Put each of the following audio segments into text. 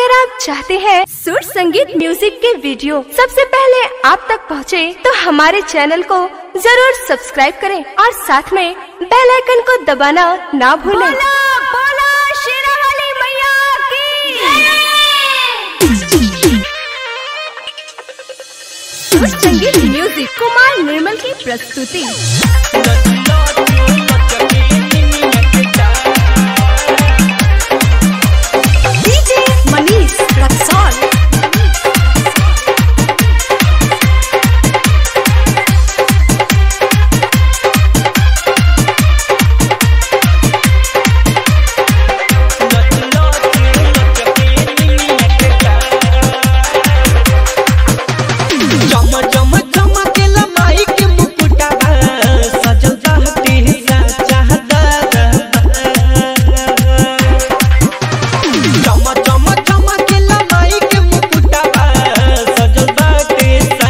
अगर आप चाहते हैं सुर संगीत म्यूजिक के वीडियो सबसे पहले आप तक पहुंचे, तो हमारे चैनल को जरूर सब्सक्राइब करें और साथ में बेल आइकन को दबाना ना भूलें। बोला शेरावाली मैया की सुर संगीत म्यूजिक कुमार निर्मल की प्रस्तुति डीजे मनीष रक्सौल चम चम चमकेला माई के मुकुटवा सजल रहती चाहता चम चम चमकेला माई के मुकुटवा सजल बाटे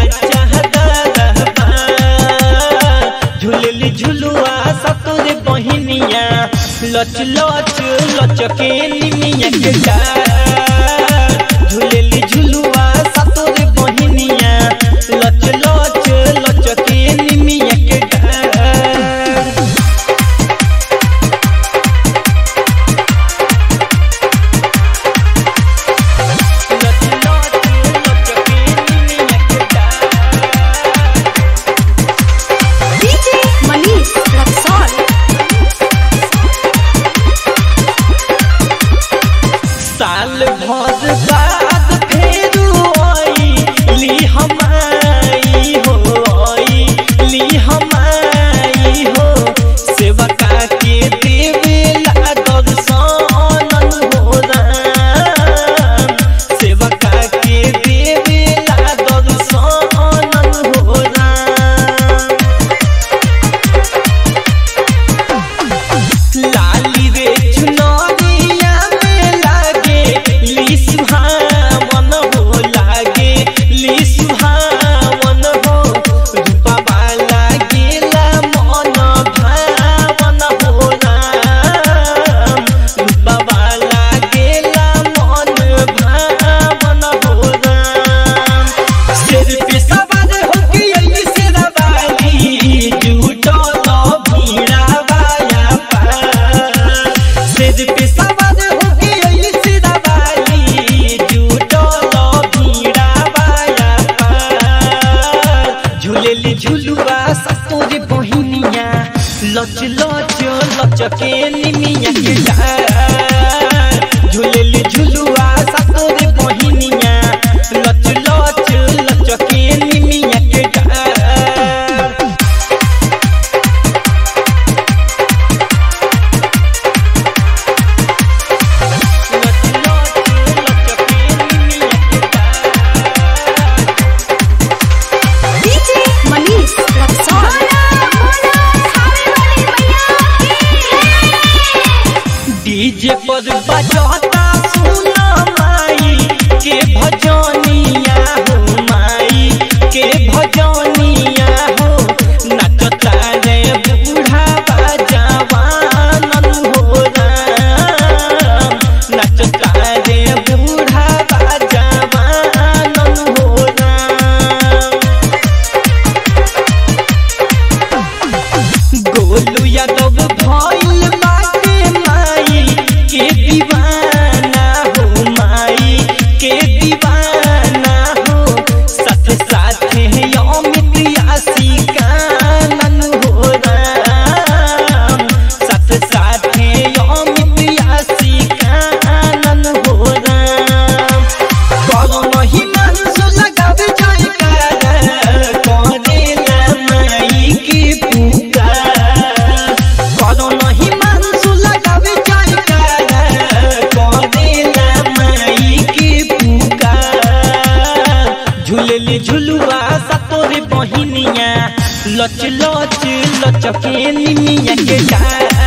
चाहता झुलली झुलुआ सतोरे बहिनिया लच लच लचके निमिया के डार झुलली झुलुआ सतोरे बहिनिया लच लच लचके निमिया के डार लच लच लचके निमिया के डार डीजे मनीष रक्सौल साल भर बाद फेरू आई ली हमाई हो आई ली हमाई हो सेवका के देवेला दर्शन हो राम सेवका के देवेला दर्शन हो राम लाली रे चुनरिया में लागे ली सुहावन हो लागे ली सुहावन हो रूपा वाला गेला मन भावन हो राम रूपा वाला गेला मन भावन हो राम सिर पे सवार होके अइली शेरावाली जुटल भीड़ावाया पार सिर पे सवार होके अइली शेरावाली जुटल भीड़ावाया पार झूलेली झुलुआ सतोरे बहिनिया लच लच लचके निमिया के डार झूलेली झुलुआ सतोरे बहिनिया लच लच लचके निमिया के डार लच लच लचके निमिया के डार डीजे मनीष रक्सौल डीजे पर बजता सुना माई के भजनिया हो माई के भजनिया हो नचता रे बूढ़ा जवान हो राम नचता रे बूढ़ा जवान हो राम गोलू यादव भइल बाटे माई के दीवाना हो माई के दीवाना हो साथ साथ अमित आशिकानन हो राम साथ साथ अमित आशिकानन हो राम कौन ही मंसू लगावे जाए कर करेला माई की पुकार कौन ही मंसू लगावे जाए कर करेला माई की पुकार झूलेली झुलुआ सतोरे बहिनिया लच लच लचके निमिया के डार